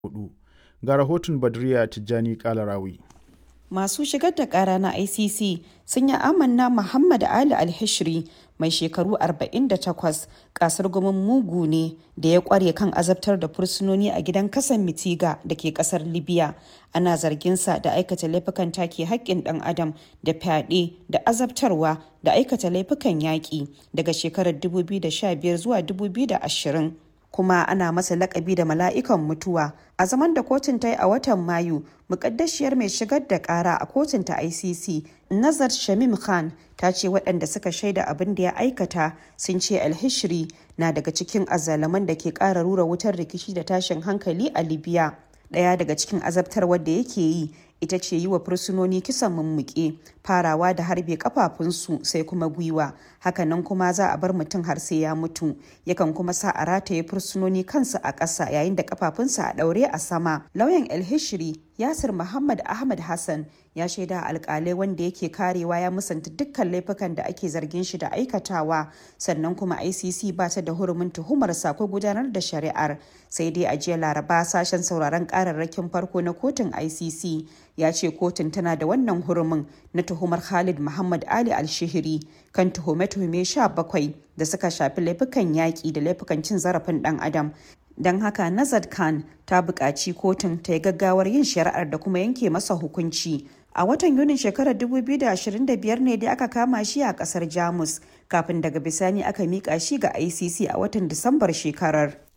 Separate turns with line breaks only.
hudu. Ga rahoton Badriya Tijjani Kalarawi.
Masu shigar da kara na ICC sun yi amanna Muhammad Ali Alhishri mai shekaru 48 kasar gumin mugu ne da ya kware kan azabtar da fursunoni a gidan kasan Mitiga da ke kasar Libya. Ana zarginsa da aikata laifukan take haƙƙin ɗan adam da fyaɗe da azabtarwa da aikata laifukan yaƙi daga shekarar 2015 zuwa 2020. kuma ana masa lakabi da mala'ikan mutuwa a zaman da kotun ta yi a watan mayu mukaddashiyar mai shigar da kara a kotun ta icc nazar shamim khan ta ce waɗanda suka shaida abin da ya aikata sun ce alhishri na daga cikin azalaman da ke ƙara rura wutar rikici da tashin hankali a libya ɗaya daga cikin azabtarwar da yake yi ita ce yi wa fursunoni kisan mummuke farawa da harbe kafafunsu sai kuma gwiwa hakanan kuma za a bar mutum har sai ya mutu yakan kuma sa a rataye fursunoni kansu a ƙasa yayin da kafafunsa a ɗaure a sama lauyan elhishiri yasir muhammad ahmad hassan ya shaida alkalai wanda yake karewa ya musanta dukkan laifukan da ake zargin shi da aikatawa sannan kuma icc ba ta da hurumin tuhumar ko gudanar da shari'ar sai dai a jiya laraba sashen sauraron kararrakin farko na kotun icc ya ce kotun tana da wannan hurumin na tuhumar khalid muhammad ali alshihiri kan tuhume-tuhume 17 da suka shafi laifukan yaƙi da laifukan cin zarafin ɗan adam don haka nazar khan ta buƙaci kotun ta yi gaggawar yin shari'ar da kuma yanke masa hukunci a watan yunin shekarar 2025 ne dai aka kama shi a kasar jamus kafin daga bisani aka miƙa shi ga icc a watan disambar shekarar